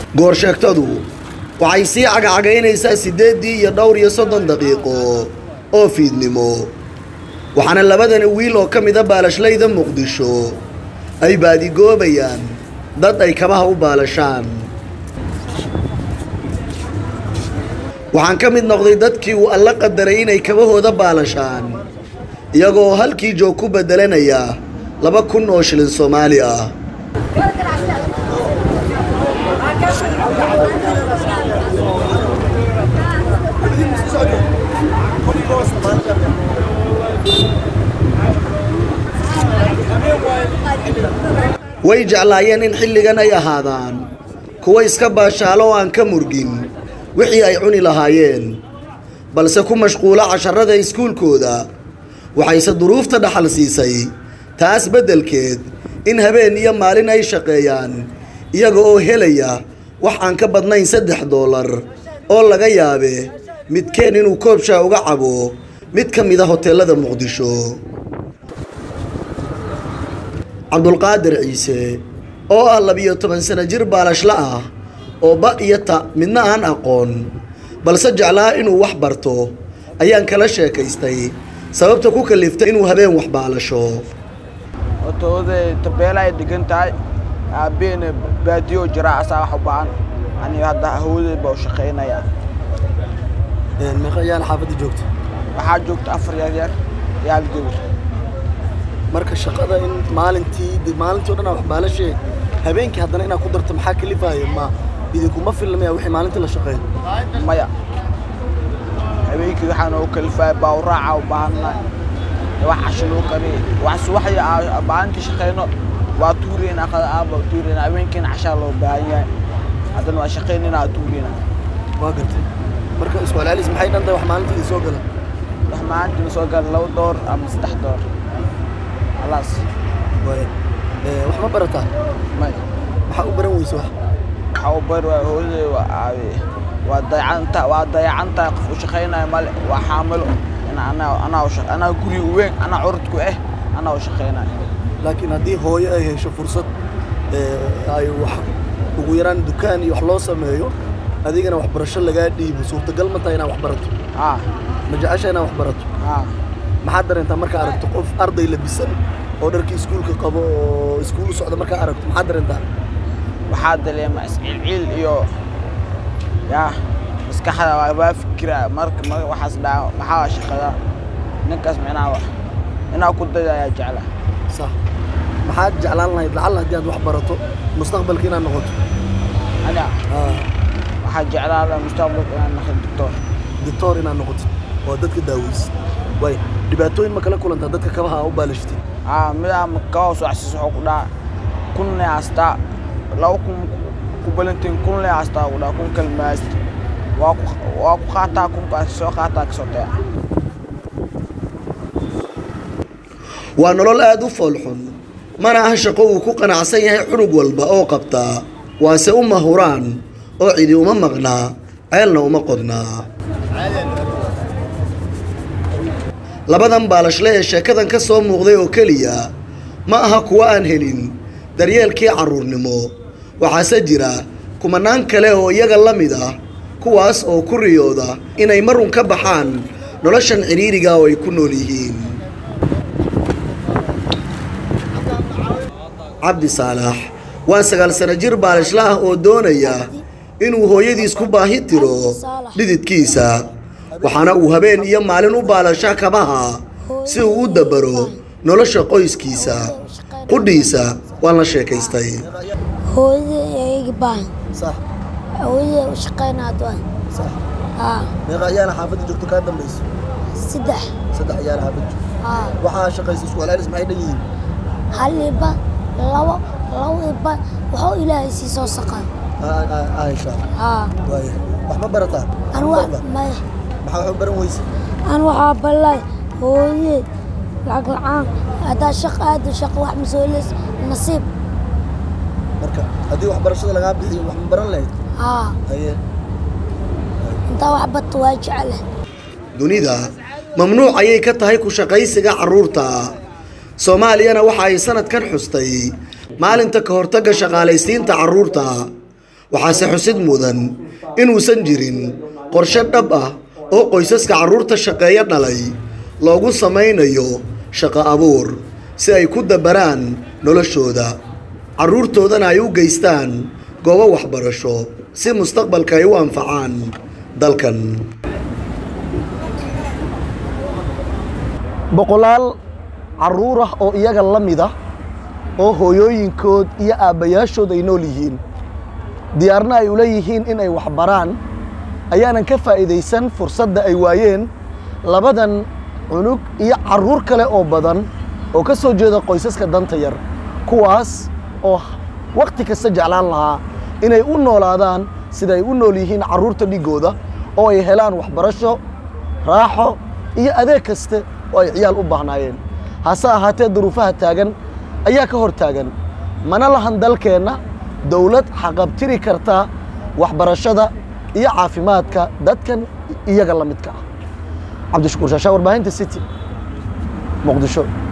goorsheegtadu waxay sii cagacagaynaysaa siddeeddii iyo dhowr iyo soddon daqiiqo oo fiidnimo waxaana labadani wiil oo ka mida baalashlayda muqdisho ay baadigoobayaan dad ay kabaha u baalashaan waxaan ka mid noqday dadkii uu alla qadaray inay kabahooda baalashaan iyagoo halkii joog ku beddelanaya laba kun oo shilin soomaali ah way jeclaayeen in xilligan ay ahaadaan kuwa iska baashaalo oo aan ka murgin wixii ay cuni lahaayeen balse ku mashquula casharada iskuulkooda waxayse duruufta dhaxal siisay taas beddelkeed in habeen iyo maalin ay shaqeeyaan iyaga oo helaya wax aan ka badnayn saddex doolar oo laga yaabe midkeen inuu koobshaa uga cabo mid ka mid a hoteellada muqdisho cabdulqaadir ciise oo ah labiyo toban sano jir baalashla ah oo ba iyo ta midna aan aqoon balse jeclaa inuu wax barto ayaan kala sheekaystay sababta ku kaliftay inuu habeen wax baalasho otooday tabeela ay degan tahay aabeena baadiyo jira asaa wax u baahan aniga hadda hawooday baa u shaqaynaya meeqa ayaana xaafadda joogta waxaa joogta afar yaryar iyo hal gabar marka shaqada in maalintii maalintii o dhan aa wax baalashee habeenkii haddana inaad ku darto maxaa kalifaayo ma idinkuma filmaya wixii maalintii la shaqeeyo maya habeenkii waxaa noogu kalifaya baawraaca u baahannahay wax casho loo kariye wax subaxdii aa maalintii shaqayno waa tuuriyeen aqada aaba tuuriyeen habeenkiina cashaa loo baahan yahay haddana waa shaqaynina aa tuuriyena waa gartay marka isku celcelis maxay dhan tahay wax maalintii idin soo gala wax maalintii la soo gala laba door ama saddex door khalaas waaya wax ma barataa may maxaa u baran weyse wax waxaa u bari waa hooyaday waa aabe waa dayacanta waa dayacantahay qof u shaqaynayo male waa xaamilo ina anaa anaa u shaq anaa guri weyn anaa curudku ah anaa u shaqaynayo laakiin haddii hooyo ay hesho fursad ay wax ugu yaraan dukaan iyo wax loo sameeyo adigana waxbarasho lagaa dhiibo suurtagal ma tahay inaad wax barato haa ma jecesha inaad wax barato haa maxaad dareentaa markaa aragto qof arday labisan oo dharkii iskuulka qabo oo iskuul u socda markaa aragto maxaad dareentaa waxaa dareema isciilciil iyo yaa maskaxda waa waa fikira marka mar waxaas dhaca maxaa shaqada ninkaas micnaha wax inaa ku daya ayaa jecla sax maxaad jeclaan lahayd lacalla haddii aad wax barato mustaqbalka inaad noqoto aniga waxaa jeclaa lahaa mustaqbalka inaan noqdo doctor doctor inaad noqotid oo dadka daaweysid waay dhibaatooyin ma kala kulantaa dadka kabaha aa u baalashitid aa midaa kawa socsis wuxuu ku dhaca kun lee hastaa laba kun ku balantiin kun lee hastaa ku dhaca kun kalmaast waa ku waa ku qaataa kunkaas soo qaataa kasoo taya waa nolol aad u foolxun mana aha shaqo uu ku qanacsan yahay xunug walba oo qabtaa waase u mahuraan oo cidi uma maqnaa ceelna uma qodnaa labadan baalashle ee sheekadan ka soo muuqday oo keliya ma aha kuwo aan helin daryeelkii carruurnimo waxaase jira kumanaan kale oo iyaga la mid ah kuwaas oo ku riyooda inay marun ka baxaan noloshan cidhiiriga oo ay ku nool yihiin cabdi saalax waa sagaal sano jir baalashla ah oo doonaya inuu hooyadiis ku baahi tiro dhididkiisa waxaana uu habeen iyo maalin u baalasha kabaha si uu u dabaro nolosha qoyskiisa qudhiisa waan la sheekaystay hooyadii iga baahan hooyadii u shaqaynaad waan haa meeqa ayaana xaafadda joogto kaa dambayso saddex saddex ayaana xaafad joogto haa waxaa shaqaysa isku celcelis maxay dhan yihiin hal iba labo labo iba waxuu ilaahay sii soo saqan aisha haa waaya wax ma barataa an wa maya maxaa wax u baran weyse an waxaa ballay hooyadii lacag la'aan haddaa shaq aada shaqo wax masooleys nasiib marka haddii waxbarashada lagaa bixiyo wax ma baran lahayd haa haye intaa wax batta waa jecele dunida mamnuuc ayay ka tahay ku shaqaysiga carruurta soomaaliyana waxa ay sanadkan xustay maalinta ka hortagga shaqaalaysiinta carruurta waxaase xusid mudan inuusan jirin qorshe dhab ah oo qoysaska carruurta shaqeeyo dhalay loogu samaynayo shaqo abuur si ay ku dabaraan noloshooda carruurtoodana ay u geystaan goobo waxbarasho si mustaqbalka ay u anfacaan dalkan boqolaal carruur ah oo iyaga la mid ah oo hooyooyinkood iyo aabbayaashood ay nool yihiin diyaarna ay ula yihiin in ay waxbaraan ayaanan ka faa'iidaysan fursadda ay waayeen labadan cunug iyo carruur kale oo badan oo ka soo jeeda qoysaska danta yar kuwaas oo wakhti kasta jeclaan lahaa inay u noolaadaan sida ay u nool yihiin carruurta dhiggooda oo ay helaan waxbarasho raaxo iyo adeeg kaste oo ay ciyaal u baahnaayeen hase ahaatee duruufaha taagan ayaa ka hor taagan mana lahan dalkeenna dowlad xaqabtiri karta waxbarashada iyo caafimaadka dadkan iyaga la midka ah cabdishakuur shaashaa warbaahinta city muqdisho